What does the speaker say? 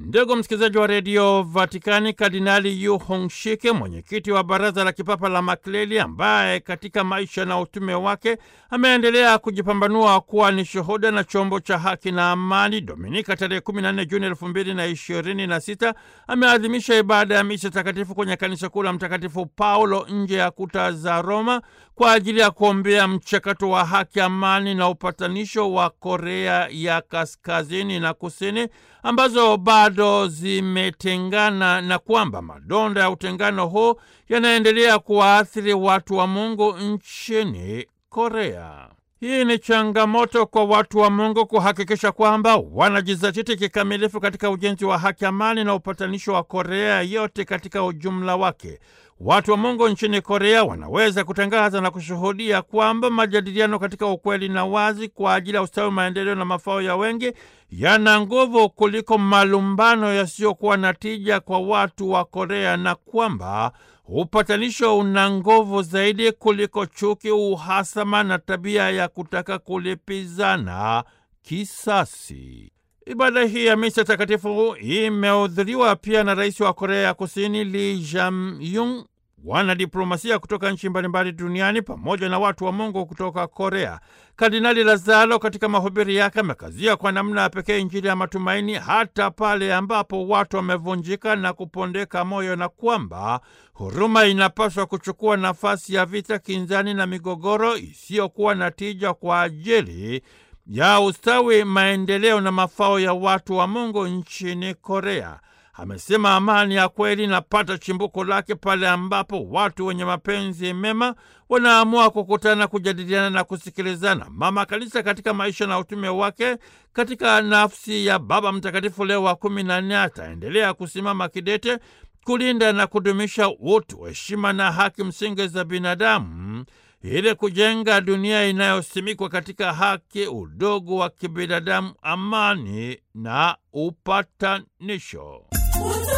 Ndugu msikilizaji wa redio Vatikani, Kardinali Yu Hongshike, mwenyekiti wa baraza la kipapa la makleli, ambaye katika maisha na utume wake ameendelea kujipambanua kuwa ni shuhuda na chombo cha haki na amani, Dominika tarehe 14 Juni elfu mbili na ishirini na sita ameadhimisha ibada ya misa takatifu kwenye kanisa kuu la Mtakatifu Paulo nje ya kuta za Roma kwa ajili ya kuombea mchakato wa haki, amani na upatanisho wa Korea ya kaskazini na kusini ambazo bado zimetengana na kwamba madonda ya utengano huu yanaendelea kuwaathiri watu wa Mungu nchini Korea. Hii ni changamoto kwa watu wa Mungu kuhakikisha kwamba wanajizatiti kikamilifu katika ujenzi wa haki, amani na upatanisho wa Korea yote katika ujumla wake. Watu wa Mungu nchini Korea wanaweza kutangaza na kushuhudia kwamba majadiliano katika ukweli na wazi kwa ajili ya ustawi, maendeleo na mafao ya wengi yana nguvu kuliko malumbano yasiyokuwa na tija kwa watu wa Korea na kwamba upatanisho una nguvu zaidi kuliko chuki, uhasama na tabia ya kutaka kulipizana kisasi. Ibada hii ya misa takatifu imehudhuriwa pia na rais wa Korea ya Kusini Lee Jae-myung, wanadiplomasia kutoka nchi mbalimbali duniani pamoja na watu wa Mungu kutoka Korea. Kardinali Lazaro katika mahubiri yake amekazia kwa namna ya pekee Injili ya matumaini hata pale ambapo watu wamevunjika na kupondeka moyo, na kwamba huruma inapaswa kuchukua nafasi ya vita, kinzani na migogoro isiyokuwa na tija kwa ajili ya ustawi, maendeleo na mafao ya watu wa Mungu nchini Korea. Amesema amani ya kweli inapata chimbuko lake pale ambapo watu wenye mapenzi mema wanaamua kukutana, kujadiliana na kusikilizana. Mama Kanisa katika maisha na utume wake katika nafsi ya Baba Mtakatifu Leo wa kumi na nne ataendelea kusimama kidete kulinda na kudumisha utu, heshima na haki msingi za binadamu ili kujenga dunia inayosimikwa katika haki, udogo wa kibinadamu, amani na upatanisho.